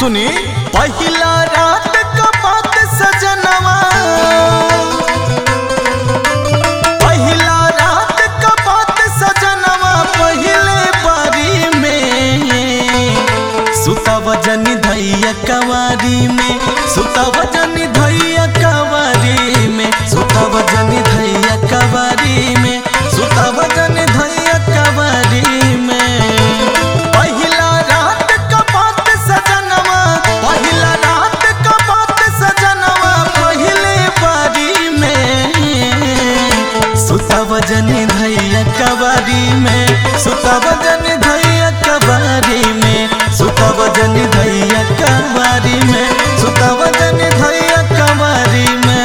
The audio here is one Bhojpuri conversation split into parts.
सुनी पहिला रात का बात सजनवा पहिला रात का बात सजनवा पहिले बारी में सुतव जनी धैया कवारी में सुतव जनी धैया कवारी में सुतव जनी धैया कवारी में सुतव जनी धैया कवारी में पहिला रात का बात सजनवा पहिला रात का बात सजनवा पहिले बारी में सुतव जनी धैया कवारी में सुतव जनी धैया कवारी में सुतव जनी धैया कवारी में सुतव जनी धैया कवारी में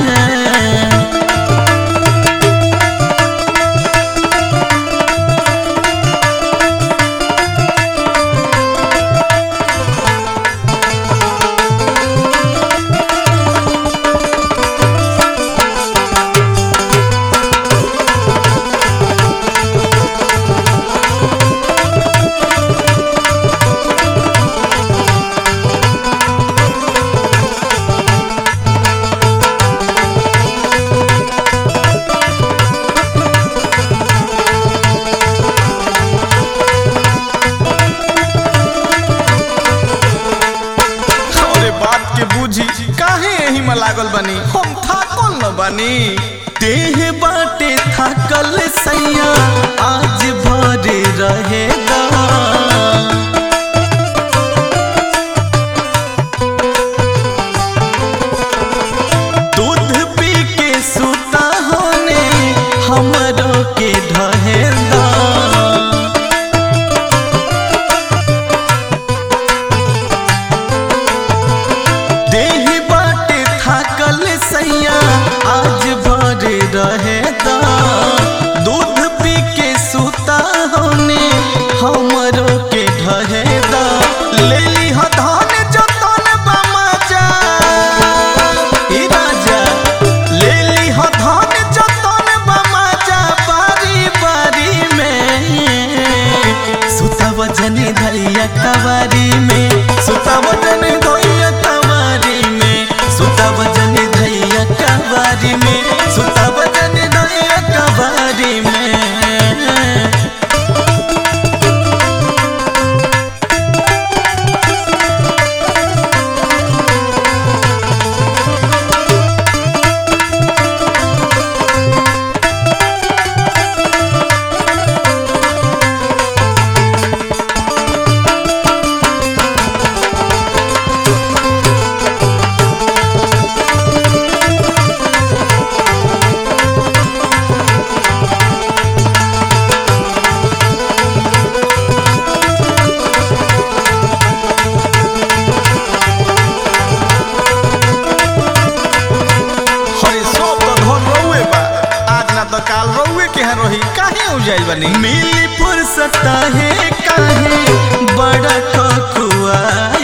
अरे बात के बूझी काहे यही में लागल बनी हम थाकल न बनी देह बाटे थकल सैया आज भरे रहेगा दूध पी के सुता होने हमरों के ढहेगा देह बाटे थाकल सैया आज भरे रहेगा दूध पी के सुता होने हमरो के ढहेगा ले ली धान जतन बमजा ई राजा ले ली धान जतन बमजा बारी बारी में सुतव जनी धैया कवारी में सुतव जनी धैया कवारी में सुतव जनी धैया कवारी में सुतव जनी धैया कवारी में अरे सब तो धन रहुए बा आज ना तो काल रहुए के यहाँ रही काहे उजाइल बनी मिली फुर्सत है काहे बड़ा खखुआ